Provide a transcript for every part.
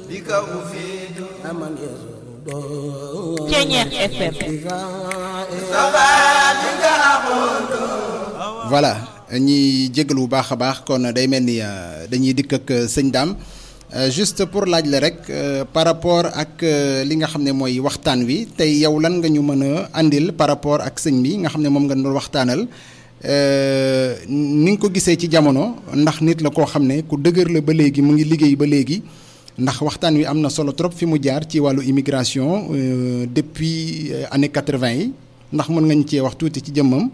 Ceeñeex FM voilà ñi jégalu bu baax a baax kon day mel ni euh, dañuy dikk ak euh, sëñ Dame Euh, juste pour laaj la rek euh, par rapport ak euh, li nga xam ne mooy waxtaan wi tey yow lan nga ñu mën a andil par rapport ak sëñ bi nga xam ne moom nga doon waxtaanal ni nga ko gisee ci jamono ndax nit la koo xam ne ku dëgër la ba léegi mu ngi liggéey ba léegi ndax waxtaan wi am na solo trop fi mu jaar ci wàllu immigration euh, depuis euh, année quatre-vingt yi ndax mën nga ñu cee wax tuuti ci jëmmam.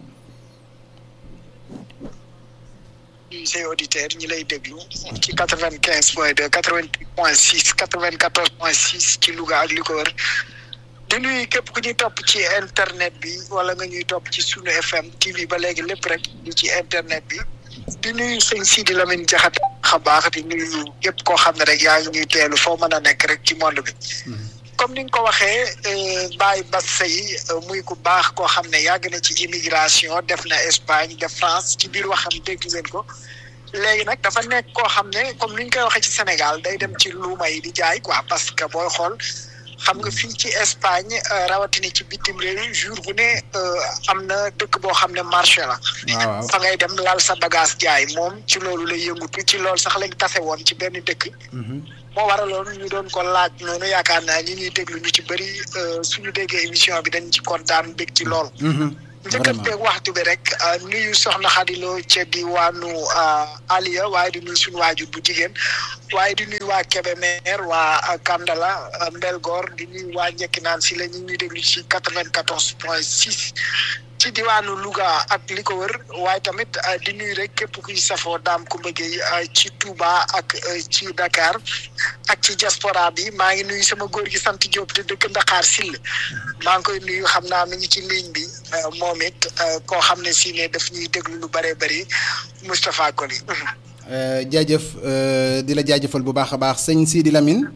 say auditeurs ñi lay déglu ci quatre vingt quinze point deux quatre vingt huit point six quatre vingt quatorze point six ci Louga ak li ko wër di nuyu képp ku ñuy topp ci internet bi wala nga ñuy topp ci sunu FM TV ba léegi lépp rek di ci internet bi di nuyu sëñ Sidi Lamine Diakhaté xa baax di nuyu képp koo xam ne rek yaa ngi ñuy teelu foo mën a nekk rek ci monde bi comme ni nga ko waxee Baye Bass Seye muy ku baax koo xam ne yàgg na ci immigration def na Espagne def France ci biir waxam dégg ngeen ko léegi nag dafa nekk koo xam ne comme ni ñu koy waxee ci Sénégal day dem ci luuma yi di jaay quoi parce que booy xool xam nga fii ci Espagne rawatina ci bitim réew jour bu ne am na dëkk boo xam ne marché la. waaw waaw fa ngay dem laal sa bagage jaay moom ci loolu lay yëngutu ci loolu sax lañ tase woon ci benn dëkk. moo waraloon ñu doon ko laaj noonu yaakaar naa ñi ñuy déglu ñu ci bëri suñu déggee émission bi dañ ci kontaan bég ci lool. njëkkanteeg waxtu bi rek nuyu soxna Xadiloo ca diwaanu Aliya waaye di nuyu suñu waajur bu jigéen waaye di nuyu waa Kébémer waa Kandala Mbelgoor di nuyu waa Njekkinaan si la ñu ñuy déglu ci quatre vingt quatorze point six ci diwaanu Louga ak li ko wër waaye tamit di nuyu rek képp kuy safoo daam ku mbëggee ci Touba ak ci Dakar ak ci diaspora bi maa ngi nuyu sama góor gi sant Diop te dëkk Ndaxaar Sill maa ngi koy nuyu xam naa mi ngi ci ligne bi moom it koo xam ne si ne daf ñuy déglu lu bëree bëri Moustapha Koli. jaajëf di la jaajëfal bu baax a baax sëñ Sidi Lamine.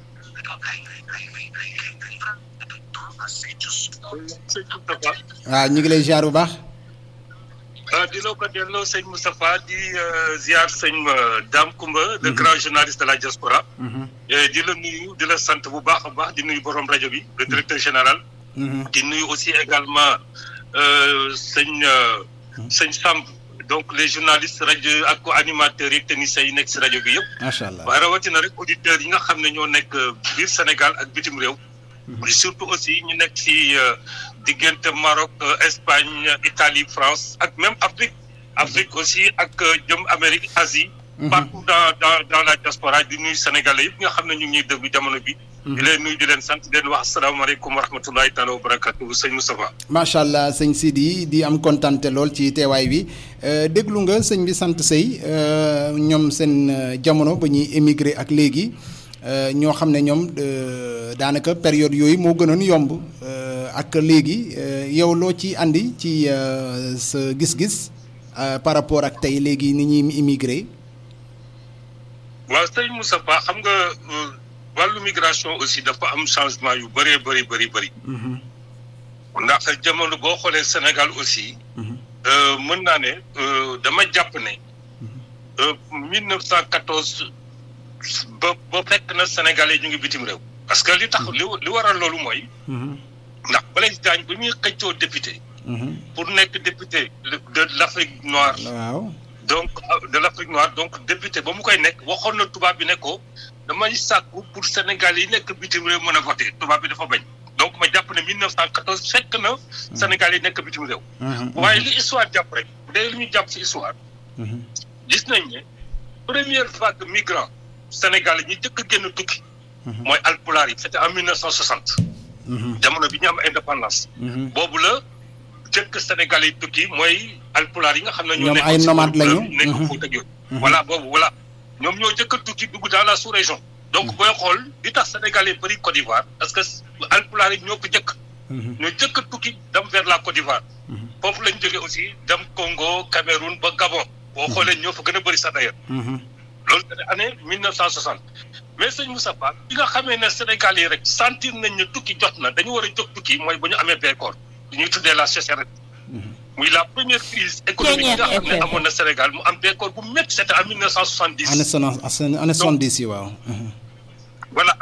sëñ Moustapha. waaw ñu ngi lay ziar bu baax. ah di la ko delloo sëñ Moustapha di ziar sëñ Dame Koumba. le grand journaliste de la diaspora. di la nuyu di la sant bu baax a baax di nuyu borom rajo bi le directeur général. di nuyu aussi également sëñ sëñ Samb donc les journalistes rajo ak animateurs yi techniciens yi nekk si rajo bi yëpp. macha allah waaye rawatina rek auditeurs yi nga xam ne ñoo nekk biir Sénégal ak bitim réew. surtout aussi ñu nekk ci diggante Maroc Espagne Italie France ak même Afrique Afrique aussi ak jëm Amérique Asie partout dans dans dans la diaspora di nuyu Sénégalais yëpp nga xam ne ñu ngi ñuy déglu jamono bi di leen nuyu di leen sant di leen wax asalaamaaleykum wa rahmatullahi taala wa barakatuhu sëñ Moustapha macha allah sëñ Sidi di am kontante lool ci teewaay bi déglu nga sëñ bi sant sëy ñoom seen jamono ba ñuy émigré ak léegi ñoo xam ne ñoom daanaka période yooyu moo gënoon yomb ak léegi yow loo ci andi ci sa gis-gis par rapport ak tey léegi ni ñuy immigré. waaw sëñ Moustapha xam nga wàllu migration aussi dafa am changement yu bëree bëri bëri bëri. ndax jamono boo xoolee Sénégal aussi. mën naa ne dama jàpp ne. 1914. ba ba fekk na Sénégalais ñu ngi bitim réew. parce que li tax li li waral loolu mooy. ndax Blaise Diagne bu ñuy xëccoo député. pour nekk député de l' Afrique noire. waaw donc de l' Afrique noire donc député ba mu koy nekk waxoon na tubaab bi ne ko damay sàkku pour Sénégalais yi nekk bitim réew mën a voté tubaab bi dafa bañ. donc ma jàpp ne 1914 fekk na. Sénégalais yi nekk bitim réew. waaye li histoire jàpp rek bu dee li ñu jàpp si histoire. gis nañ ne première vague migrant. Sénégal ñi jëkk a génn tukki. mooy alpulaar yi c'était en mille neuf cent soixante. jamono bi ñu am indépendance. boobu la jëkk Sénégal yi tukki mooy alpulaar yi nga xam ne. ñoo ñoom ay nomades lañu nekk Fuuta ak yooyu. voilà boobu voilà ñoom ñoo jëkk a tukki dugg dans la sous-région. donc booy xool li tax Sénégal yi bëri Côte d'Ivoire parce que alpulaar yi ñoo ko jëkk. ñoo jëkk a tukki dem vers la Côte d'Ivoire. foofu lañ jógee aussi dem Congo Cameroun ba Gabon. boo xoolee ñoo fa gën a bëri sax d'ailleurs. loolu c'était année mille neuf cent soixante mais sëñ Moussa Ba bi nga xamee ne Sénégal yi rek sentir nañ ne tukki jot na dañu war a jóg tukki mooy ba ñu amee bekkoor li ñuy tuddee la sécheresse muy la première crise économique nga xam ne amoon na Sénégal mu am bekkoor bu métti c'était en mille neuf cent soixante dix année soixante année soixante dix yi waaw. voilà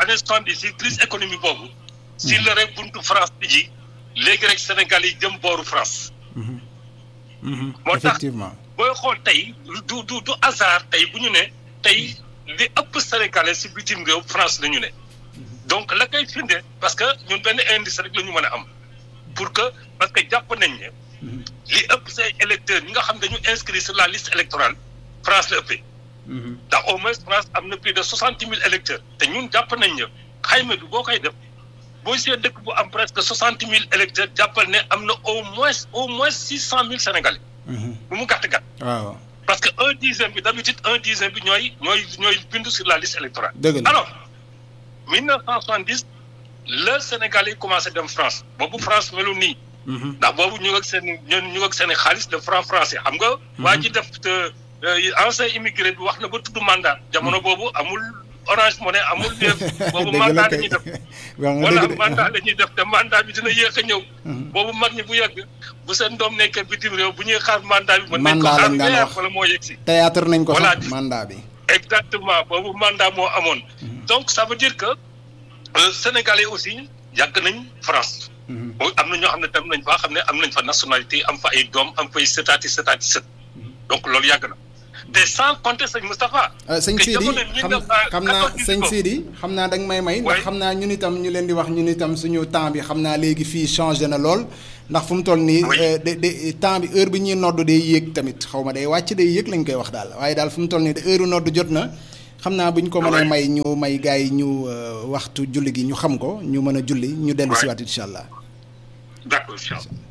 année soixante-dix si crise économique boobu si la rek buntu France bi ji léegi rek Sénégal yi jëm booru France moo tax effectivement booy xool tey du du du hasard tey bu ñu ne tey li ëpp sénégalais si bitim réew France la ñu ne donc la koy firnde parce que ñun benn indice rek la ñu mën a am pour que parce que jàpp nañ ne li ëpp say électeurs ñi nga xam dañu inscrit sur la liste électorale France la ëppee ndax au moins France am na plus de soixante mille électeurs te ñun jàpp nañ ne xayma bi boo koy def boo see dëkk bu am presque soixante mille électeurs jàppal ne am na au moins au moins six cent mille sénégalais bu mu gàtt gàtt waaw parce que un dixième bi d'habitude un dixième bi ñooy ñooy ñooy bindu sur la liste électorale dëgg la alors mille neuf cent soixante-dix le Sénégal yi commencé dem France boobu France melu nii ndax boobu ñu ngi ak seen ñu ngi ak seen xaalis de franc français xam nga waa ji def ancien immigré bi wax na ba tudd mandat jamono boobu amul orange money amul def boobu mandat la ñuy def wala mandat la ñuy def te mandat bi dina yéex a ñëw boobu mag ñi bu yàgg bu seen doom nekkee bitim réew bu ñuy xaar mandat bi mën nañ ko xaar weer wala moo yegg si théâtre nañ ko Voilà. sax mandat bi exactement boobu mandat moo amoon donc ça veut dire que euh, sénégalais aussi yàgg nañ France mooy am na ñoo xam ne tam nañ fa xam ne am nañ fa nationalité am fa ay doom am fay sëtaati sëtaati sët donc loolu yàgg na te sans compter sëñ Moustapha Euh, sëñ que Sidi jamono xam 1914 xam naa sëñ Sidi xam naa danga may may ndax Ouais. xam naa ñun itam ñu leen di wax ñun itam suñu temps bi xam naa léegi fii changé na lool ndax fu mu toll nii Oui. euh, de de temps bi heure bi ñuy nodd day yéeg tamit xaw ma day wàcc day yéeg lañ koy wax daal waaye daal fu mu toll nii de heure nodd jot na xam naa bu ñu ko mënee Ouais. may ñu may gars yi ñu euh, waxtu julli gi ñu xam ko ñu mën a julli ñu dellu Ouais. siwaat incha allah d'accord incha allah